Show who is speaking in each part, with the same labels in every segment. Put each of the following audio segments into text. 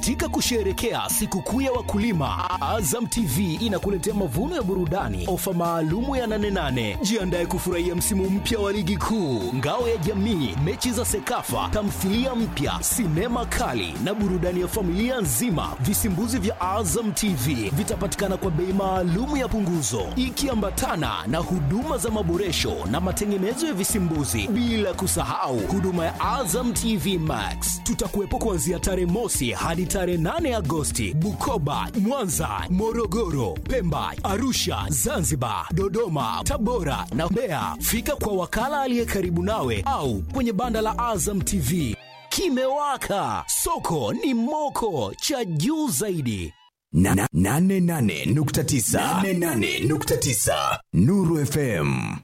Speaker 1: Katika kusherehekea sikukuu ya wakulima, Azam TV inakuletea mavuno ya burudani, ofa maalumu ya 88. Jiandae kufurahia msimu mpya wa ligi kuu, ngao ya jamii, mechi za Sekafa, tamthilia mpya, sinema kali na burudani ya familia nzima. Visimbuzi vya Azam TV vitapatikana kwa bei maalumu ya punguzo, ikiambatana na huduma za maboresho na matengenezo ya visimbuzi, bila kusahau huduma ya Azam TV Max. Tutakuwepo kuanzia tarehe mosi hadi tarehe 8 Agosti, Bukoba, Mwanza, Morogoro, Pemba, Arusha, Zanzibar, Dodoma, Tabora na Mbeya. Fika kwa wakala aliye karibu nawe au kwenye banda la Azam TV. Kimewaka, soko ni moko, cha juu zaidi.
Speaker 2: Na- na- nane nane nukta tisa. Nane nane nukta tisa. Nuru FM.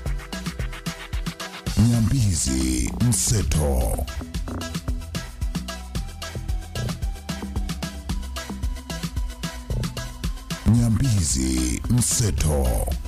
Speaker 3: Nyambizi Mseto. Nyambizi Mseto.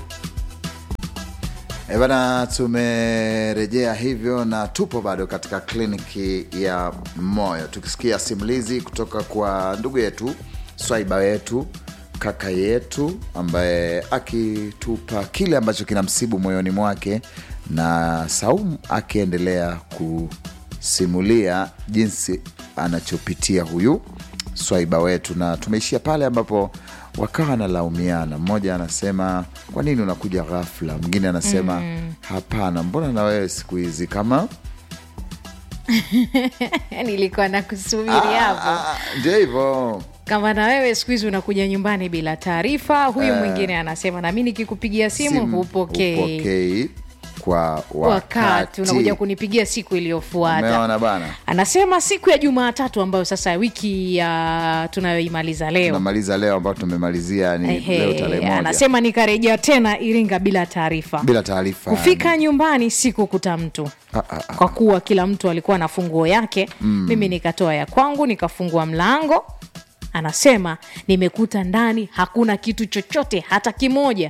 Speaker 4: E bana, tumerejea hivyo na tupo bado katika kliniki ya moyo tukisikia simulizi kutoka kwa ndugu yetu swaiba wetu kaka yetu ambaye akitupa kile ambacho kinamsibu moyoni mwake na Saumu akiendelea kusimulia jinsi anachopitia huyu swaiba wetu, na tumeishia pale ambapo wakawa wanalaumiana. Mmoja anasema kwa nini unakuja ghafla, mwingine anasema hapana, mbona na wewe siku hizi kama
Speaker 5: nilikuwa nakusubiri hapo
Speaker 4: Ah, ndio hivyo
Speaker 5: kama na wewe siku hizi unakuja nyumbani bila taarifa huyu mwingine anasema nami nikikupigia simu
Speaker 4: Simu
Speaker 5: hupokei
Speaker 4: hupokei kwa wakati,
Speaker 5: wakati unakuja kunipigia siku iliyofuata
Speaker 4: Umeona bana,
Speaker 5: anasema siku ya jumatatu ambayo sasa wiki ya tunayoimaliza leo
Speaker 4: tunamaliza leo ambao tumemalizia ni
Speaker 5: Ehe,
Speaker 4: leo tarehe moja
Speaker 5: anasema nikarejea tena iringa bila taarifa
Speaker 4: bila taarifa
Speaker 5: kufika nyumbani sikukuta mtu
Speaker 4: Ah, ah, ah.
Speaker 5: kwa kuwa kila mtu alikuwa na funguo yake mm. mimi nikatoa ya kwangu nikafungua mlango anasema nimekuta ndani hakuna kitu chochote hata kimoja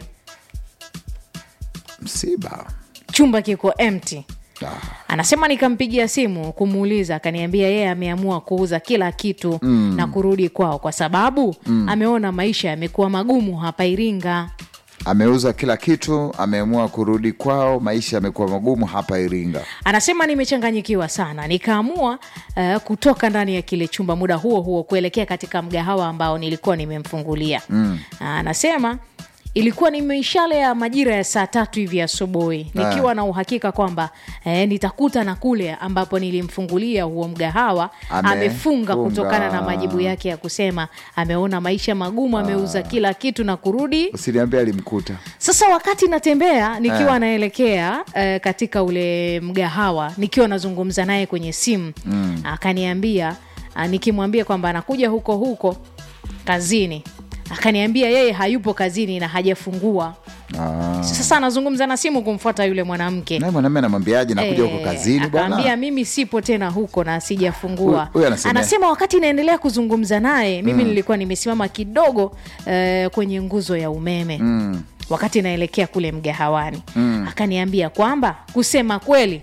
Speaker 4: msiba
Speaker 5: chumba kiko empty
Speaker 4: Ah.
Speaker 5: anasema nikampigia simu kumuuliza akaniambia yeye ameamua kuuza kila kitu mm. na kurudi kwao kwa sababu mm. ameona maisha yamekuwa magumu hapa iringa
Speaker 4: ameuza kila kitu ameamua kurudi kwao maisha yamekuwa magumu hapa iringa
Speaker 5: anasema nimechanganyikiwa sana nikaamua uh, kutoka ndani ya kile chumba muda huo huo kuelekea katika mgahawa ambao nilikuwa nimemfungulia mm. anasema ilikuwa ni mishale ya majira ya saa tatu hivi asubuhi nikiwa na uhakika kwamba eh, nitakuta na kule ambapo nilimfungulia huo mgahawa
Speaker 4: Amefunga.
Speaker 5: amefunga kutokana na majibu yake ya kusema ameona maisha magumu ameuza kila kitu na kurudi
Speaker 4: usiniambia alimkuta
Speaker 5: sasa wakati natembea nikiwa naelekea eh, katika ule mgahawa nikiwa nazungumza naye kwenye simu mm. akaniambia ah, nikimwambia kwamba anakuja huko huko kazini akaniambia yeye hayupo kazini na hajafungua
Speaker 4: Ah.
Speaker 5: sasa anazungumza na simu kumfuata yule mwanamke
Speaker 4: naye mwanamume anamwambiaje nakuja huko
Speaker 5: Eh,
Speaker 4: kazini
Speaker 5: akaambia
Speaker 4: bwana
Speaker 5: mimi sipo tena huko na sijafungua
Speaker 4: Huyu- huyu anasema-
Speaker 5: anasema wakati naendelea kuzungumza naye mimi nilikuwa nimesimama kidogo eh, kwenye nguzo ya umeme mm. wakati naelekea kule mgahawani mm. akaniambia kwamba kusema kweli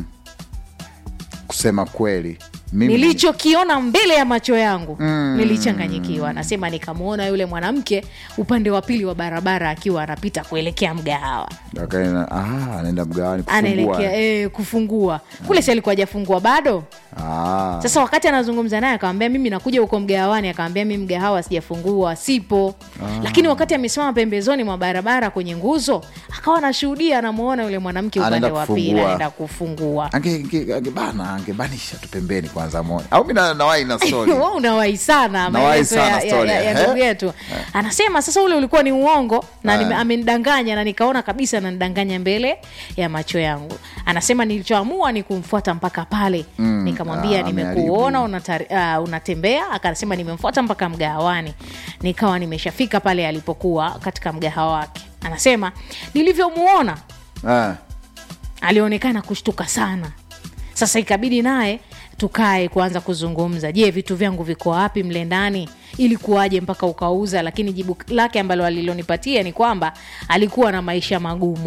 Speaker 4: kusema kweli mimi
Speaker 5: nilichokiona mbele ya macho yangu mm. nilichanganyikiwa nasema nikamwona yule mwanamke upande wa pili wa barabara akiwa anapita kuelekea mgahawa
Speaker 4: Akaenda- ah, anaenda mgawani kufungua
Speaker 5: anaelekea e, kufungua kule si alikuwa hajafungua bado
Speaker 4: ah.
Speaker 5: sasa wakati anazungumza naye akamwambia mimi nakuja huko mgahawani akamwambia mi mgahawa sijafungua sipo lakini wakati amesimama pembezoni mwa barabara kwenye nguzo akawa anashuhudia anamwona yule mwanamke upande
Speaker 4: Anaenda
Speaker 5: wa pili
Speaker 4: kufungua.
Speaker 5: anaenda kufungua
Speaker 4: Ange- ange- angebana angebanisha tu pembeni kwanza moja au mi na- nawai na stori
Speaker 5: Wewe unawahi sana
Speaker 4: Nawahi
Speaker 5: maelezo ya,
Speaker 4: sana
Speaker 5: ya,
Speaker 4: story,
Speaker 5: ya, ya
Speaker 4: eh?
Speaker 5: ndugu yetu anasema sasa ule ulikuwa ni uongo na
Speaker 4: Eh.
Speaker 5: nime- amenidanganya na nikaona kabisa ananidanganya mbele ya macho yangu anasema nilichoamua ni kumfuata mpaka pale nikamwambia
Speaker 4: ah,
Speaker 5: nimekuona
Speaker 4: ameharibu.
Speaker 5: unatari- uh, unatembea akasema nimemfuata mpaka mgahawani nikawa nimeshafika pale alipokuwa katika mgahawa wake anasema nilivyomuona
Speaker 4: ah.
Speaker 5: alionekana kushtuka sana sasa ikabidi naye tukae kuanza kuzungumza je vitu vyangu viko wapi mle ndani ili kuwaje mpaka ukauza lakini jibu lake ambalo alilonipatia ni kwamba alikuwa na maisha magumu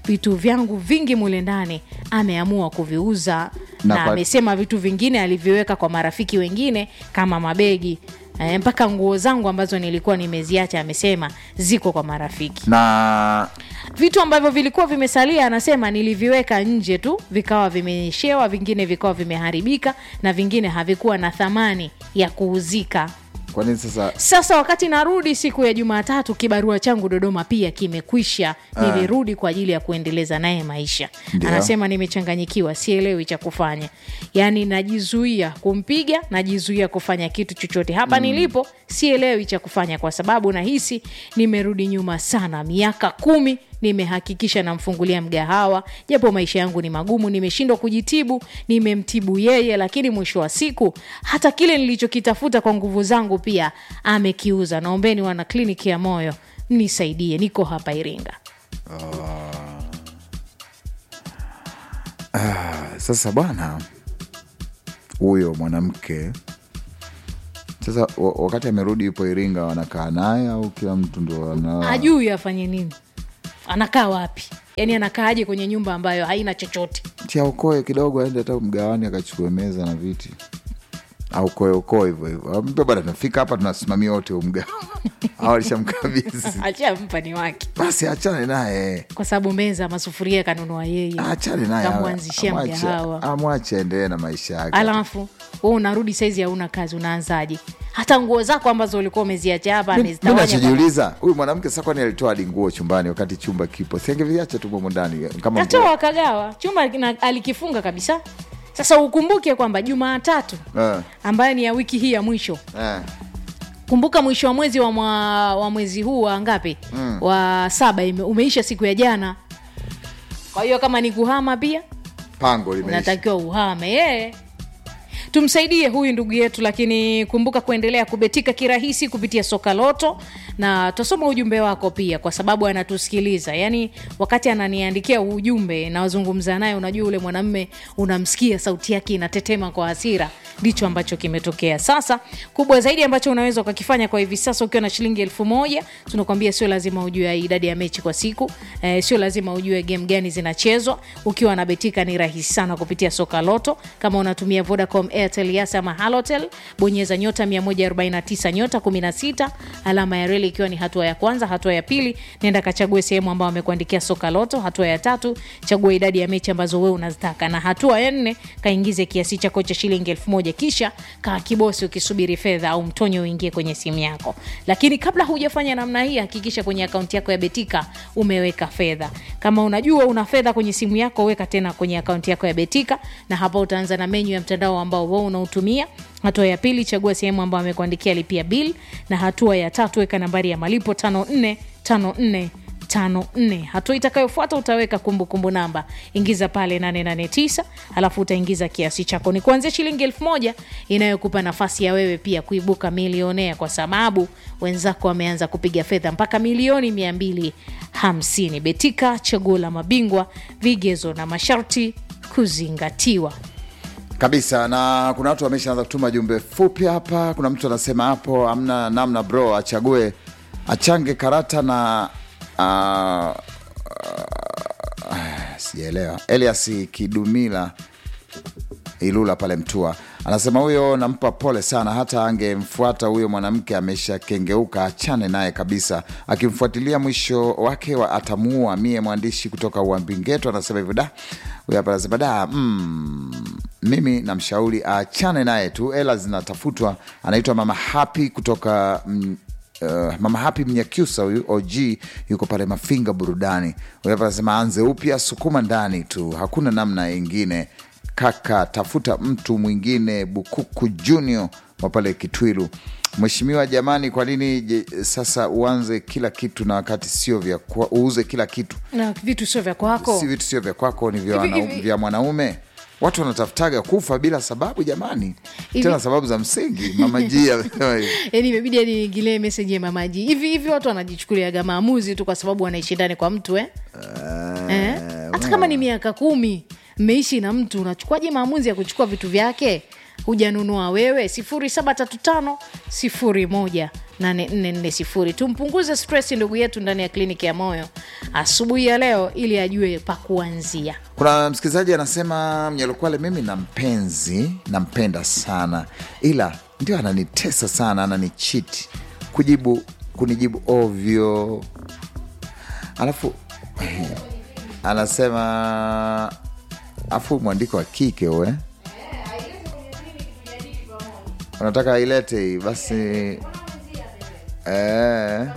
Speaker 5: vitu vyangu vingi mule ndani ameamua kuviuza
Speaker 4: Na
Speaker 5: na,
Speaker 4: kwa-
Speaker 5: amesema vitu vingine aliviweka kwa marafiki wengine kama mabegi e, mpaka nguo zangu ambazo nilikuwa nimeziacha amesema ziko kwa marafiki
Speaker 4: na
Speaker 5: vitu ambavyo vilikuwa vimesalia anasema niliviweka nje tu vikawa vimenyeshewa vingine vikawa vimeharibika na vingine havikuwa na thamani ya kuuzika
Speaker 4: kwa nini sasa
Speaker 5: sasa wakati narudi siku ya jumatatu kibarua changu dodoma pia kimekwisha nilirudi kwa ajili ya kuendeleza naye maisha
Speaker 4: Ndio.
Speaker 5: anasema nimechanganyikiwa sielewi cha kufanya yaani najizuia kumpiga najizuia kufanya kitu chochote hapa nilipo sielewi cha kufanya kwa sababu nahisi nimerudi nyuma sana miaka kumi nimehakikisha namfungulia mgahawa japo maisha yangu ni magumu nimeshindwa kujitibu nimemtibu yeye lakini mwisho wa siku hata kile nilichokitafuta kwa nguvu zangu pia amekiuza naombeni wana kliniki ya moyo nisaidie niko hapa iringa
Speaker 4: sasa bwana huyo mwanamke sasa wa- wakati amerudi yupo iringa wanakaa naye au kila mtu ndo ana
Speaker 5: hajui afanye nini anakaa wapi yaani anakaaje kwenye nyumba ambayo haina chochote
Speaker 4: tiaokoe kidogo aende hata mgawani akachukue meza na viti aukoe okoe hivyo hivyo mpe bwana tunafika hapa tunasimamia wote umgao au alishamkabidhi
Speaker 5: achampa ni wake
Speaker 4: basi achane naye
Speaker 5: kwa sababu meza masufuria kanunua yeye
Speaker 4: achane naye
Speaker 5: kamwanzishia
Speaker 4: amwache-
Speaker 5: mgahawa
Speaker 4: amwache aendelee na maisha yake
Speaker 5: alafu we unarudi saizi hauna kazi unaanzaje hata nguo zako ambazo ulikuwa umeziacha hapa
Speaker 4: mi
Speaker 5: amezitawanya kwa-
Speaker 4: nachojiuliza huyu mwanamke sasa kwani alitoa hadi nguo chumbani wakati chumba kipo siangeviacha tu momo ndani kama nguo-
Speaker 5: katoa akagawa chumba kina- alikifunga kabisa sasa ukumbuke kwamba jumaatatu
Speaker 4: Eh,
Speaker 5: ambayo ni ya wiki hii ya mwisho
Speaker 4: eh.
Speaker 5: kumbuka mwisho wa mwezi wa, mwa, wa mwezi huu wa ngapi mm. wa saba ime, umeisha siku ya jana kwa hiyo kama ni kuhama pia
Speaker 4: pango limeisha
Speaker 5: unatakiwa uhame yeye tumsaidie huyu ndugu yetu lakini kumbuka kuendelea kubetika kirahisi kupitia soka loto na tutasoma ujumbe wako pia kwa sababu anatusikiliza yaani wakati ananiandikia ujumbe nawazungumza naye unajua ule mwanamme unamsikia sauti yake inatetema kwa hasira ndicho ambacho kimetokea sasa kubwa zaidi ambacho unaweza ukakifanya kwa hivi sasa ukiwa na shilingi elfu moja tunakwambia sio lazima ujue idadi ya mechi kwa siku eh, sio lazima ujue game gani zinachezwa ukiwa na betika ni rahisi sana kupitia soka loto kama unatumia vodacom airtel yas ama halotel bonyeza nyota 149 nyota 16 alama ya reli ikiwa ni hatua ya kwanza hatua ya pili nenda kachague sehemu ambao amekuandikia soka loto hatua ya tatu chagua idadi ya mechi ambazo wewe unazitaka na hatua ya nne kaingize kiasi chako cha shilingi elfu moja kisha kaa kibosi ukisubiri fedha au mtonyo uingie kwenye simu yako lakini kabla hujafanya namna hii hakikisha kwenye akaunti yako ya betika umeweka fedha kama unajua una fedha kwenye simu yako weka tena kwenye akaunti yako ya betika na hapa utaanza na menyu ya mtandao ambao wewe unautumia hatua ya pili chagua sehemu ambayo amekuandikia lipia bill na hatua ya tatu weka nambari ya malipo 5454 54 hatua itakayofuata utaweka kumbukumbu namba ingiza pale 889 alafu utaingiza kiasi chako ni kuanzia shilingi elfu moja inayokupa nafasi ya wewe pia kuibuka milionea kwa sababu wenzako wameanza kupiga fedha mpaka milioni 250 betika chaguo la mabingwa vigezo na masharti kuzingatiwa
Speaker 4: kabisa na kuna watu wameshaanza kutuma jumbe fupi hapa kuna mtu anasema hapo amna namna bro achague achange karata na uh, uh, sijaelewa elias kidumila ilula pale mtua anasema huyo nampa pole sana hata angemfuata huyo mwanamke ameshakengeuka achane naye kabisa akimfuatilia mwisho wake wa atamuua mie mwandishi kutoka uambingeto anasema hivyo da huyo hapa anasema da mm, mimi namshauri achane naye tu ela zinatafutwa anaitwa mama hapi kutoka mm, Uh, mama hapi mnyakyusa huyu og yuko pale mafinga burudani huyu hapa anasema anze upya sukuma ndani tu hakuna namna ingine kaka tafuta mtu mwingine bukuku junior wa pale kitwilu mheshimiwa jamani kwa nini je, sasa uanze kila kitu na wakati sio vya kwa, uuze kila kitu
Speaker 5: na vitu sio vya kwako
Speaker 4: si vitu sio vya kwako ni vya,
Speaker 5: Hivi-
Speaker 4: wana,
Speaker 5: hivi-
Speaker 4: vya mwanaume watu wanatafutaga kufa bila sababu jamani
Speaker 5: Hivi-
Speaker 4: tena sababu za msingi mama G amesema hivi.
Speaker 5: yani imebidi hadi niingilie meseji ya mamaji hivi hivi watu wanajichukuliaga maamuzi tu kwa sababu wanaishi ndani kwa mtu eh? eh? hata kama ni miaka kumi mmeishi na mtu unachukuaje maamuzi ya kuchukua vitu vyake hujanunua wewe 0735 01 8440 tumpunguze stress ndugu yetu ndani ya kliniki ya moyo asubuhi ya leo ili ajue pa kuanzia
Speaker 4: kuna msikilizaji anasema mnyalukwale mimi na mpenzi nampenda sana ila ndio ananitesa sana ananichiti kujibu kunijibu ovyo alafu anasema afu mwandiko wa kike we unataka ailete hii basi eh.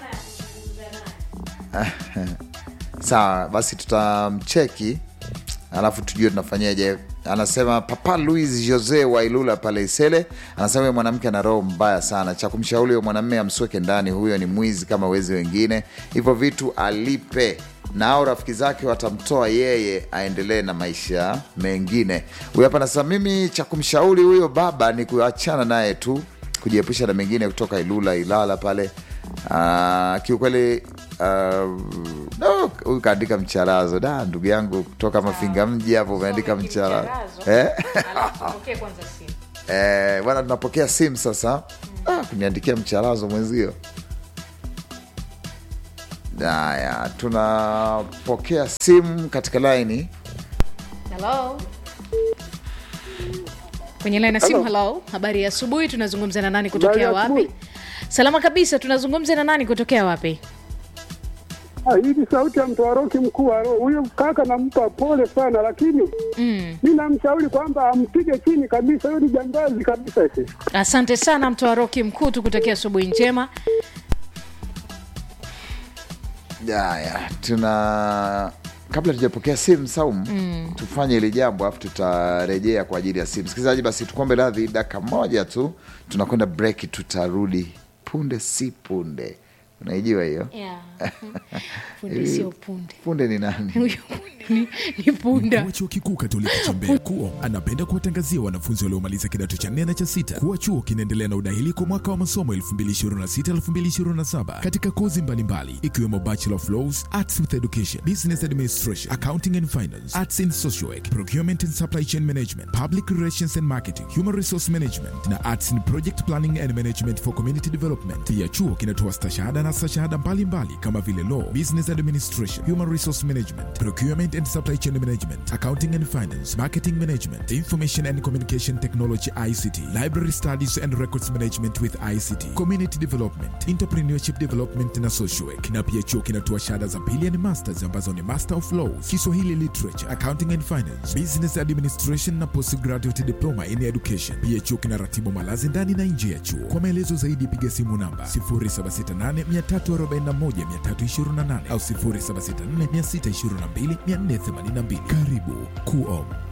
Speaker 4: sawa basi tutamcheki alafu tujue tunafanyaje anasema papa louis jose wailula pale isele anasema huyo mwanamke ana roho mbaya sana cha kumshauri huyo mwanamme amsweke ndani huyo ni mwizi kama wezi wengine hivyo vitu alipe nao rafiki zake watamtoa yeye aendelee na maisha mengine huyo hapa anasema mimi cha kumshauri huyo baba ni kuachana naye tu kujiepusha na mengine kutoka ilula ilala pale uh, kiukweli uh, no, huyu kaandika mcharazo da ndugu yangu kutoka mafinga mji hapo umeandika mcharazo eh? eh, bwana tunapokea simu sasa ah, kuniandikia mcharazo mwenzio haya tunapokea simu katika laini
Speaker 5: Hello. kwenye laini ya simu halo habari ya asubuhi tunazungumza na nani kutokea
Speaker 6: Habari ya
Speaker 5: wapi
Speaker 6: asubuhi.
Speaker 5: salama kabisa tunazungumza na nani kutokea wapi
Speaker 6: Ah, hii ni sauti ya mtawaroki mkuu wa roho. Huyo kaka nampa pole sana, lakini
Speaker 5: mm.
Speaker 6: mi namshauri kwamba ampige chini kabisa. Huyo ni jambazi kabisa ese.
Speaker 5: asante sana mtoa roki mkuu tukutakia asubuhi njema
Speaker 4: haya tuna kabla tujapokea simu saumu mm. tufanye ili jambo alafu tutarejea kwa ajili ya simu msikilizaji basi tukombe radhi dakika moja tu tunakwenda break tutarudi punde si punde unaijua hiyo
Speaker 5: yeah. punde sio punde
Speaker 4: punde ni nani
Speaker 5: huyo punde ni, ni punda
Speaker 2: Mkuu wa chuo kikuu Katoliki cha Mbeya KUO anapenda kuwatangazia wanafunzi waliomaliza kidato cha nne na cha sita kuwa chuo kinaendelea na udahili kwa mwaka wa masomo 2026-2027 katika kozi mbalimbali ikiwemo Bachelor of Laws, Arts with Education, Business Administration, Accounting and Finance, Arts in Social Work, Procurement and Supply Chain Management, Public Relations and Marketing, Human Resource Management na Arts in Project Planning and Management for Community Development. Pia chuo kinatoa stashahada na stashahada mbalimbali kama vile Law, Business Administration, Human Resource Management, Procurement and Supply Chain Management, Accounting and Finance, Marketing Management, Information and Communication Technology ICT, Library Studies and Records Management with ICT, Community Development, Entrepreneurship Development na Social Work. Na pia chuo kinatoa shahada za pili ni masters ambazo ni Master of Laws, Kiswahili Literature, Accounting and Finance, Business Administration na Postgraduate Diploma in Education. Pia chuo kinaratibu malazi ndani na nje ya chuo. Kwa maelezo zaidi piga simu namba 0768341328 au 0764622482. Karibu KUOM.